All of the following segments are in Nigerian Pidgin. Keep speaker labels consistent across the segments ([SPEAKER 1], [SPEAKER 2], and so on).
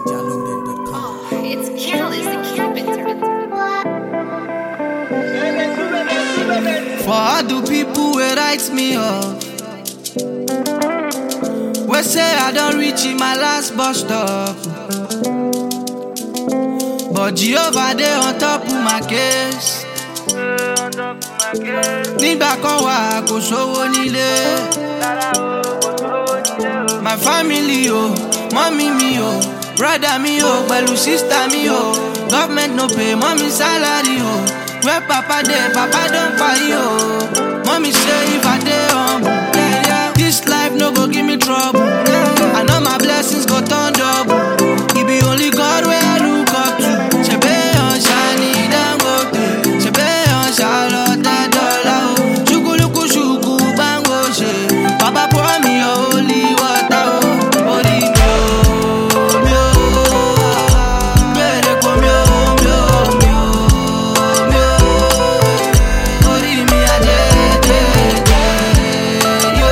[SPEAKER 1] NigerLoaded.com.
[SPEAKER 2] It's Careless the Carpenter.
[SPEAKER 3] For all the people wey write me off wey say I don reach in my last bus stop but Jehovah dey on top of my case nígbà kan wà kò sówó nílé my family o mọ́mí mi o brother mi o pẹ̀lú sister mi o government no pay mọ́mí salary o where papa dey papa don kpai o mọ́mí say if I dey humble yeah, yeah, this life no go give me trouble I know my blessings go turn double e be only God wey I look up to ṣebí ọ̀ṣà ni Dangote ṣebí ọ̀ṣà lọ tẹ́ dọ́là o ṣùkúlùkù ṣùkú gbàngbò ṣe bàbá pour me your holy water o orí mi o mi o gbèrè kò mi o mi o mi o mi o orí mi àjẹjẹjẹ yó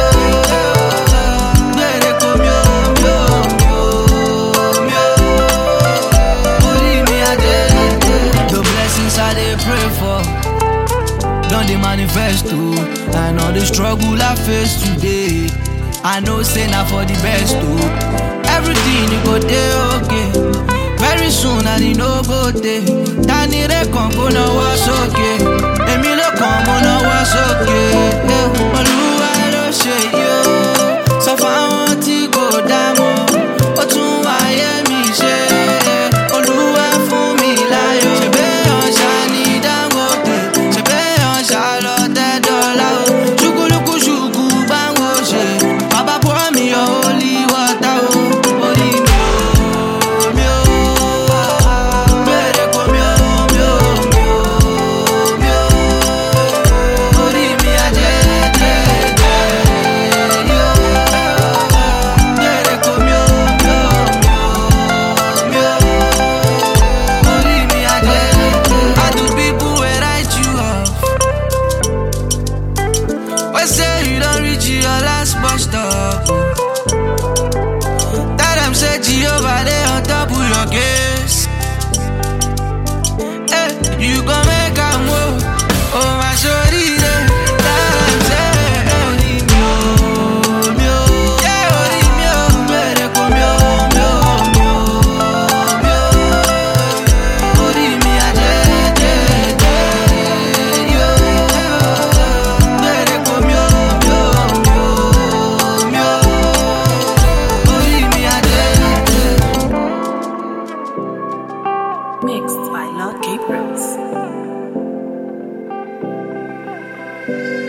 [SPEAKER 3] gbèrè kò mi o mi o mi o mi o orí mi àjẹjẹ. The blessings I dey pray for. don dey manifest o and all the struggle i face today i know say na for the best o everything e go dey okay very soon and e no go tey tani rẹ kan kó náwó sókè èmi ló kàn mo náwó sókè eh, olúwa ló ṣe yìí o sọ fáwọn tí kò dá mọ́ ó tún wáyé mi ṣe olúwa fún mi láyọ̀ ṣèbé ọ̀ṣà ní dangote ṣèbé ọ̀ṣà lọ tẹ́ dọ́là o ṣùkúlùkù ṣùkú báwo ṣe bàbá pour me your holy water o orí mi o mi o gbèrè kò mi o mi o mi o mi o orí mi àjẹjẹjẹ yó gbèrè kò mi o mi o mi o mi o orí mi àjẹjẹjẹ. I do people wey write you off. wey say you don reach your last bus stop. Tell them say Jehovah dey on top of your case. Hey, you go make am wo, oh my sorry dey. Tell them say orí mi o, mi o, yeah orí mi o, gbèrè kò mi o, mi o, mi o, mi o. Orí mi àjẹjẹjẹ yó. Gbèrè kò mi o, mi o, mi o, mi o. Orí mi àjẹjẹjẹ.
[SPEAKER 4] Mixed by Lord Cape Rose.